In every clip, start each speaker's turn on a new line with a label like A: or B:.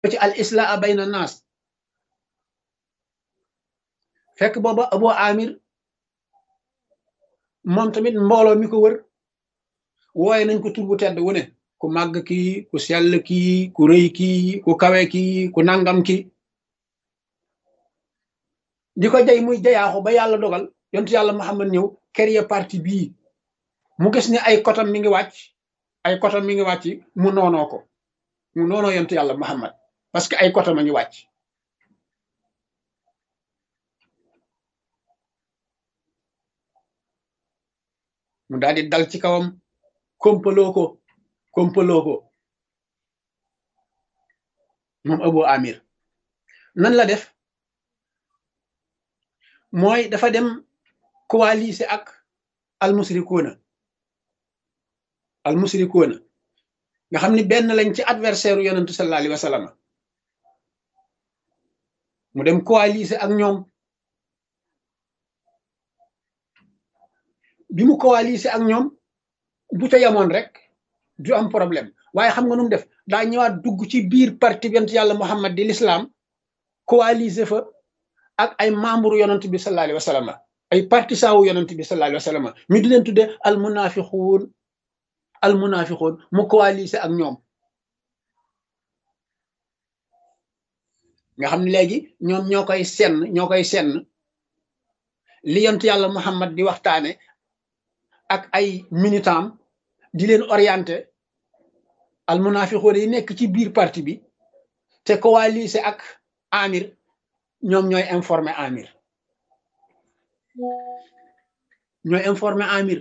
A: ci al islaa bayna naas fekk booba Abu Amir moom tamit mbooloo mi ko wër wooye nañ ko tur bu tedd wu ne ku màgg kii ku sell kii ku rëy kii ku kawe kii ku nangam kii di ko jay muy jayaaxu ba yàlla dogal yontu yàlla Muhammad ñëw créer parti bii mu gis ne ay kotam mi ngi wàcc ay kotam mi ngi wàcc mu noonoo ko mu noonoo yontu yàlla Muhammad parce que ay kotam a ngi wàcc mu daal di dal ci kawam kompaloo ko kompaloo ko moom Abu Amir nan la def mooy dafa dem coalisé ak almusrikuuna almusrikuuna nga xam ni benn lañ ci adversaire u yonentu sallallahu alayhi wa sallam mu dem coalisé ak ñoom bi mu coalisé ak ñoom bu ca yamoon rek du am problème waaye xam nga nu mu def daa ñëwaat dugg ci biir parti bi yonent yàlla Muhammad di l'islam coalisé fa ak ay membre yonent bi sallallahu alayhi wa sallam ay partisan wu yonent bi sallallahu alayhi wa sallam ñu di leen tudde al munafiquun al munafiquun mu coalisé ak ñoom nga xam ne léegi ñoom ñoo koy senn ñoo koy senn li yonent yàlla Muhammad di waxtaane ak ay militant di leen orienté al munafiqoon yi nekk ci biir parti bi te coalisé ak amir ñoom ñooy informé amir ñooy informé amir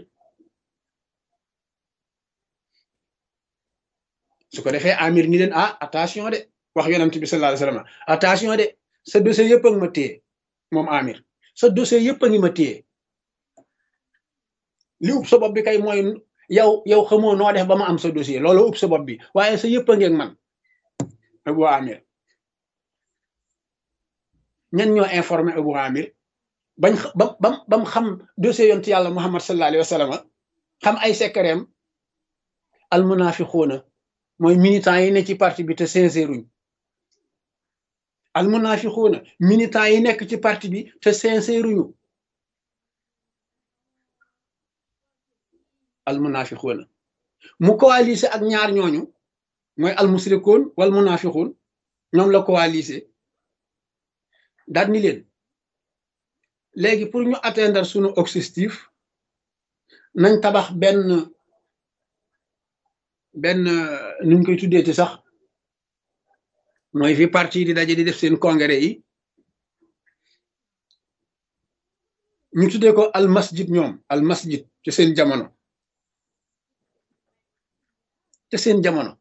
A: su ko defee amir ni leen ah attention de wax yonent bi sallallahu alayhi wasallam attention de sa dossier yëpp a ngi ma téye moom amir sa dossier yëpp a ngi ma téye li ub sa bopp bi kay mooy yow yow xamoo noo def ba ma am sa dossier loolu ub sa bopp bi waaye sa yëpp a ngeeg man Abu Amir ñan ñoo informé Abu Amir bañ ba bam bam xam dossier yontu yàlla Muhammad sallallahu alayhi wa sallam xam ay secretam al munafiquuna mooy militants yi ne ci parti bi te sincèruñ al munafiquuna militants yi nekk ci parti bi te sincèruñu al munafiquuna mu coalisé ak ñaar ñooñu mooy al musrikoon wal munafiquun ñoom la coalisé daal ni leen léegi pour ñu atteindre sunu objectif nañ tabax benn benn nuñ koy tuddee ci sax mooy fi parti di daje di def seen congrès yi ñu tuddee ko al masjid ñoom al masjid ci seen jamono te seen jamono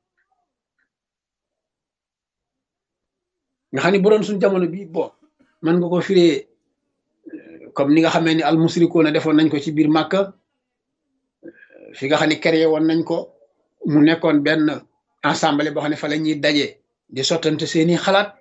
A: nga xam ne bu doon suñ jamono bi bon mën nga ko firee comme ni nga xamee ni al musrikoona defoon nañ ko ci biir Màkka fi nga xam ne créé woon nañ ko mu nekkoon benn ensemble boo xam ne fa la ñuy daje di sottante seeni xalaat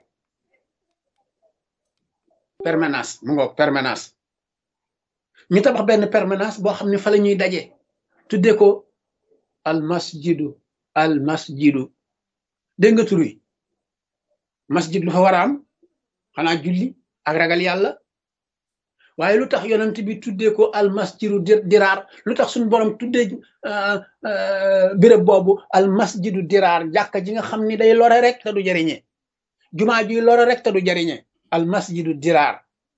A: permanence mu ngoog permanence ñu tabax benn permanence boo xam ne fa la ñuy daje tuddee ko al masjidu al masjidu dégg nga tur wi masjid lu fa war a am xanaa julli ak ragal yàlla waaye lu tax yonent bi tuddee ko al masjidu diraar lu tax suñu borom tuddee béréb boobu al masjidu diraar jàkka ji nga xam ni day lore rek te du jariñe jumaa ji lore rek te du jariñe al masjidu diraar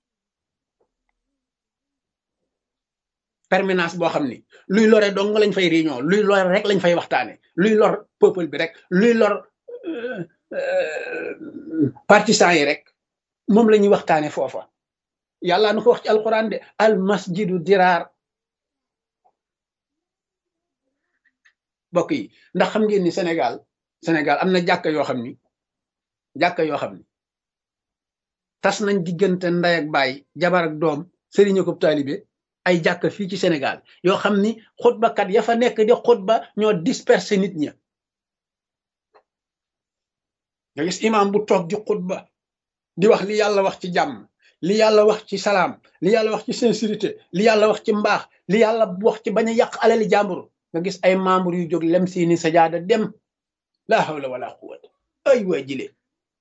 A: permanence boo xam ni luy lore dong lañ fay réunion luy lore rek lañ fay waxtaane luy lor peuple bi rek luy lor partisan yi rek moom la ñuy waxtaane foofa yàlla nu ko wax ci alquran de al masjidu diraar bokk yi ndax xam ngeen ni Sénégal Sénégal am na jàkka yoo xam ni jàkka yoo xam ni tas nañ diggante ndey ak baay jabar ak doom sëriñ ko taalibe ay jàkka fii ci Sénégal yoo xam ni xutbakat ya fa nekk di xutba ñoo disperser nit ña nga gis imam bu toog di xutba di wax li yàlla wax ci jàmm li yàlla wax ci salaam li yàlla wax ci sincérité li yàlla wax ci mbaax li yàlla wax ci bañ a yàq alali jàmbur nga gis ay membre yu jóg lem seeni sajaada dem laa hawla wala quwwata ay waa jile